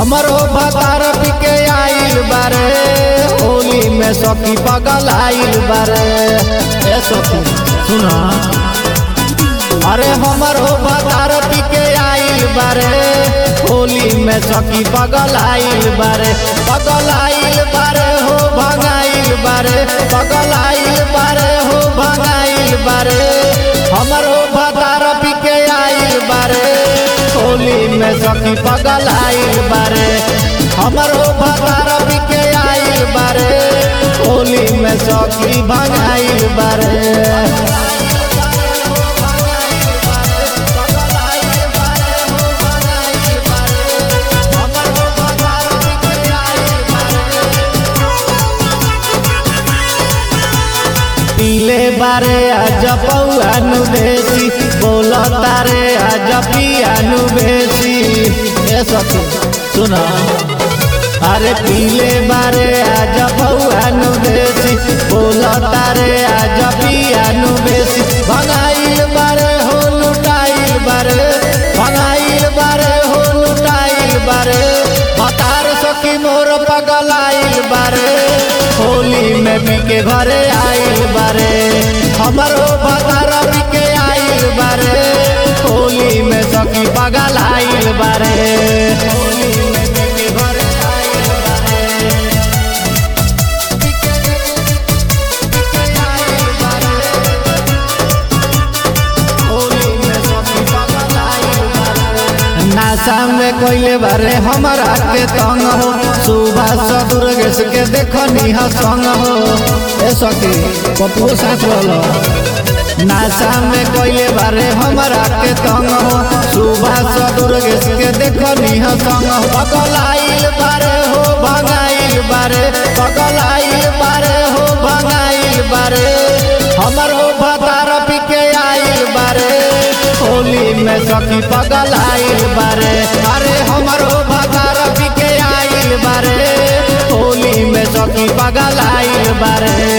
हमरो भतार पिके आइल बारे होली में सखी पगल आइल बारे ए सखी सुना अरे हमरो भतार पिके आइल बारे होली में सखी पगल आइल बारे पगल आइल बारे हो भगाइल बारे पगल आइल बारे हो भगाइल बारे हमरो भतार पिके आइल बारे होली में सखी पगल आइल बारे हमरो भतार पिके आइल बारे होली में सखी भगाइल बारे पीले बारे आज पौआनु देसी बोल तारे आज पियानु बेसी ए सखी सुना अरे पीले बारे आज पौआनु देसी बोल तारे आज पियानु बेसी भगाइल बारे हो लुटाइल बारे भगाइल बारे हो लुटाइल बारे बतार सखी मोर पगलाइल बारे होली में बिके घरे आइल बारे हमरो भतार बिके आइल बारे होली में सखी पगल आइल बारे होली में बिके घरे आइल बारे बिके बिके आइल बारे होली में सखी पगल आइल बारे नासा में कोइले बारे हमारा के तंग हो सुबह सदुर्गेश के देखनी ह संग हो ए सखी पपुओ साथ वाला नासा में कोइले बारे हमारा के तंग हो सुबह सदुर्गेश के देखनी ह संग हो पगलाइल बारे हो भगाइल बारे पगलाइल बारे हो भगाइल बारे हमरो भतार पिके आइल बारे होली में सखी पगल आइल बारे अरे हमरो भतार पिके आइल बारे होली में सखी पगल आइल बारे